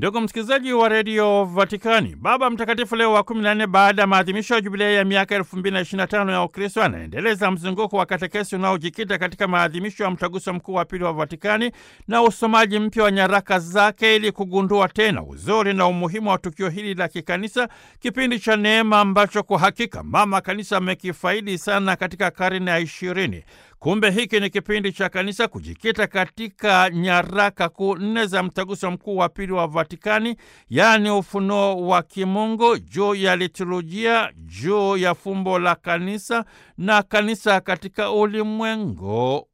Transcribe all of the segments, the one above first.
Ndugu msikilizaji wa redio Vatikani, Baba Mtakatifu Leo wa kumi na nne, baada ya maadhimisho ya jubilei ya miaka elfu mbili na ishirini na tano ya Ukristo, anaendeleza mzunguko wa katekesi unaojikita katika maadhimisho ya mtaguso mkuu wa pili wa Vatikani na usomaji mpya wa nyaraka zake ili kugundua tena uzuri na umuhimu wa tukio hili la kikanisa, kipindi cha neema ambacho kwa hakika mama kanisa amekifaidi sana katika karne ya ishirini. Kumbe hiki ni kipindi cha kanisa kujikita katika nyaraka kuu nne za mtaguso mkuu wa pili wa Vatikani, yaani ufunuo wa kimungu juu ya liturujia, juu ya fumbo la kanisa na kanisa katika ulimwengu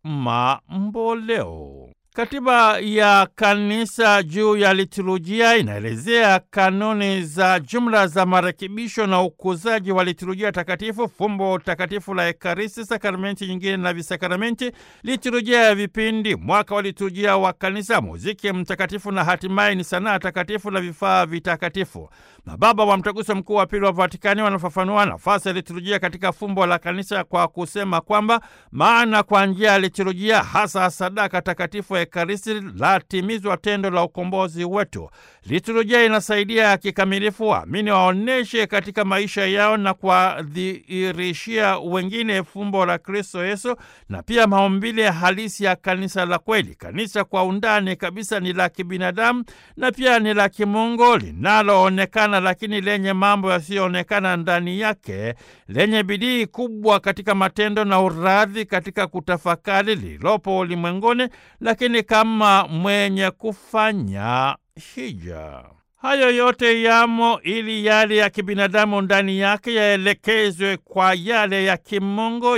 mamboleo. Katiba ya kanisa juu ya liturujia inaelezea kanuni za jumla za marekebisho na ukuzaji wa liturujia takatifu, fumbo takatifu la Ekaristi, sakramenti nyingine na visakramenti, liturujia ya vipindi, mwaka wa liturujia wa kanisa, muziki mtakatifu na hatimaye ni sanaa takatifu na vifaa vitakatifu. Mababa wa Mtaguso Mkuu wa Pili wa Vatikani wanafafanua nafasi ya liturujia katika fumbo la kanisa kwa kusema kwamba maana kwa njia ya liturujia, hasa sadaka takatifu ya Ekaristi, latimizwa tendo la ukombozi wetu. Liturujia inasaidia kikamilifu waamini waoneshe katika maisha yao na kuwadhihirishia wengine fumbo la Kristo Yesu na pia maumbile halisi ya kanisa la kweli. Kanisa kwa undani kabisa ni la kibinadamu na pia ni la kimungu linaloonekana lakini lenye mambo yasiyoonekana ndani yake, lenye bidii kubwa katika matendo na uradhi katika kutafakari lililopo ulimwenguni, lakini kama mwenye kufanya hija. Hayo yote yamo ili yale ya kibinadamu ndani yake yaelekezwe kwa yale ya kimungu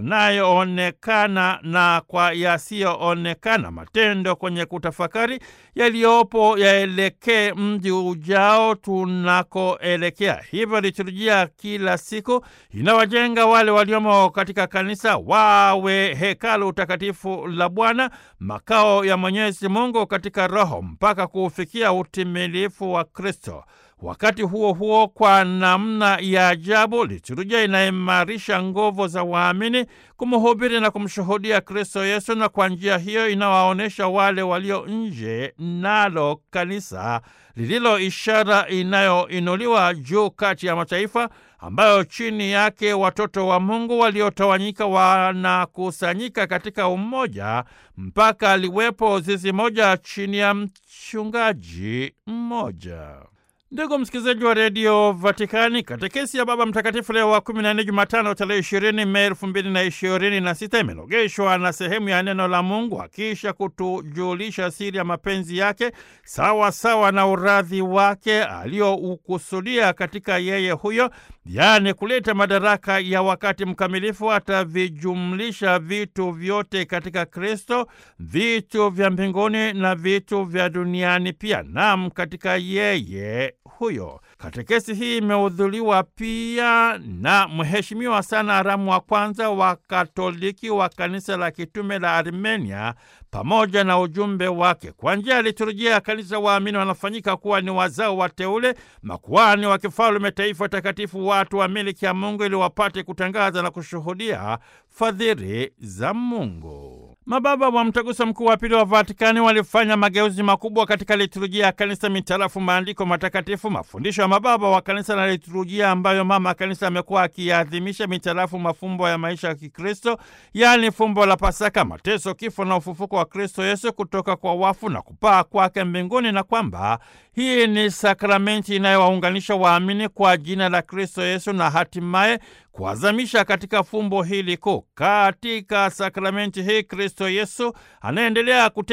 yanayoonekana na kwa yasiyoonekana. Matendo kwenye kutafakari yaliyopo yaelekee mji ujao tunakoelekea. Hivyo liturujia kila siku inawajenga wale waliomo katika kanisa wawe hekalu takatifu la Bwana, makao ya Mwenyezi Mungu katika Roho, mpaka kuufikia utimilifu wa Kristo. Wakati huo huo, kwa namna ya ajabu, liturujia inaimarisha nguvu za waamini kumhubiri na kumshuhudia Kristo Yesu, na kwa njia hiyo inawaonyesha wale walio nje nalo kanisa lililo ishara inayoinuliwa juu kati ya mataifa, ambayo chini yake watoto wa Mungu waliotawanyika wanakusanyika katika umoja, mpaka liwepo zizi moja chini ya mchungaji mmoja. Ndugu msikilizaji wa redio Vatikani, katekesi ya Baba Mtakatifu Leo wa kumi na nne, Jumatano tarehe ishirini Mei elfu mbili na ishirini na sita imenogeshwa na sehemu ya neno la Mungu akisha kutujulisha siri ya mapenzi yake sawa sawa na uradhi wake aliyoukusudia katika yeye huyo, yaani kuleta madaraka ya wakati mkamilifu. Atavijumlisha vitu vyote katika Kristo, vitu vya mbinguni na vitu vya duniani pia, nam katika yeye huyo. Katekesi hii imehudhuriwa pia na Mheshimiwa sana Aramu wa kwanza wa Katoliki wa kanisa la kitume la Armenia pamoja na ujumbe wake. Kwa njia ya liturujia ya kanisa, waamini wanafanyika kuwa ni wazao wateule, makuhani wa kifalme, taifa takatifu, watu wa miliki ya Mungu, ili wapate kutangaza na kushuhudia fadhili za Mungu. Mababa wa Mtaguso Mkuu wa Pili wa Vatikani walifanya mageuzi makubwa katika liturujia ya kanisa mitarafu maandiko matakatifu, mafundisho ya mababa wa kanisa na liturujia ambayo mama kanisa amekuwa akiadhimisha mitarafu mafumbo ya maisha ya Kikristo, yaani fumbo la Pasaka, mateso, kifo na ufufuko wa Kristo Yesu kutoka kwa wafu na kupaa kwake mbinguni, na kwamba hii ni sakramenti inayowaunganisha waamini kwa jina la Kristo Yesu na hatimaye kuazamisha katika fumbo hili kuu. Katika sakramenti hii Kristo Yesu anaendelea